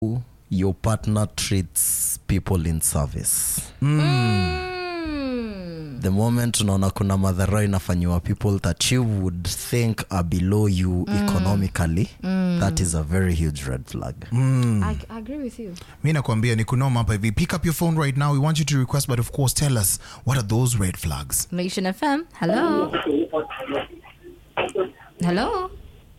your partner treats people in service the moment unaona kuna madhara inafanyiwa people that you would think are below you economically that is a very huge red flag I, I agree with you. mi nakwambia ni kunoma hapa hivi pick up your phone right now we want you to request but of course tell us what are those red flags Nation FM. Hello. Hello.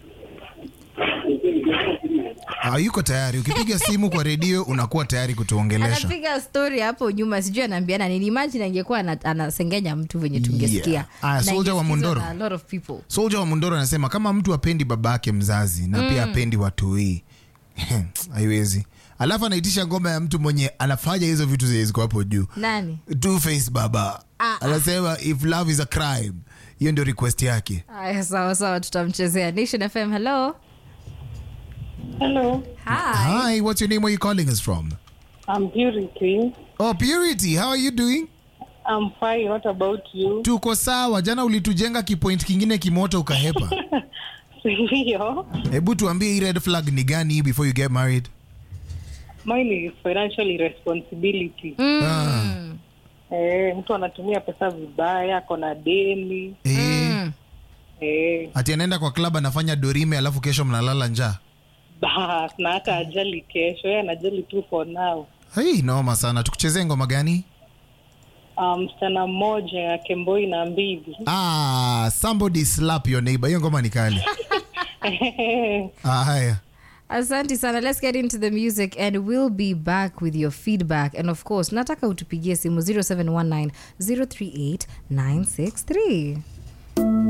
Ah, yuko tayari ukipiga simu kwa redio unakuwa tayari kutuongelesha anapiga story hapo nyuma sijui anaambiana nini imagine angekuwa ana- anasengenya mtu venye tungesikia Yeah. Aya, Na Soldier wa ingesikizwa Mondoro. na a lot of people soldier wa mundoro anasema kama mtu apendi babake mzazi na pia apendi watu hii haiwezi alafu anaitisha ngoma ya mtu mwenye anafanya hizo vitu zenye ziko hapo juu nani two face baba Ah, anasema if love is a crime hiyo ndio request yake aya sawa sawa tutamchezea nation fm hello Hello, hi hi what's your name where you calling us from I'm Purity. oh purity how are you doing I'm fine. What about you? tuko sawa jana ulitujenga kipoint kingine kimoto ukahepa Ndio. hebu tuambie hii red flag ni gani hii before you get married Mine is financial irresponsibility. ah. Eh, mtu anatumia pesa vibaya, ako na deni. eh, Eh, ati anaenda kwa club anafanya dorime alafu kesho mnalala njaa bas na hata ajali kesho. Yeye anajali tu for now. hii noma sana tukuchezee ngoma gani Ah, Msichana mmoja ya Kemboi na Mbigi. ah, somebody slap your neighbor hiyo ngoma ni kali ah, haya asante sana let's get into the music and we'll be back with your feedback and of course nataka utupigie simu 0719 038 963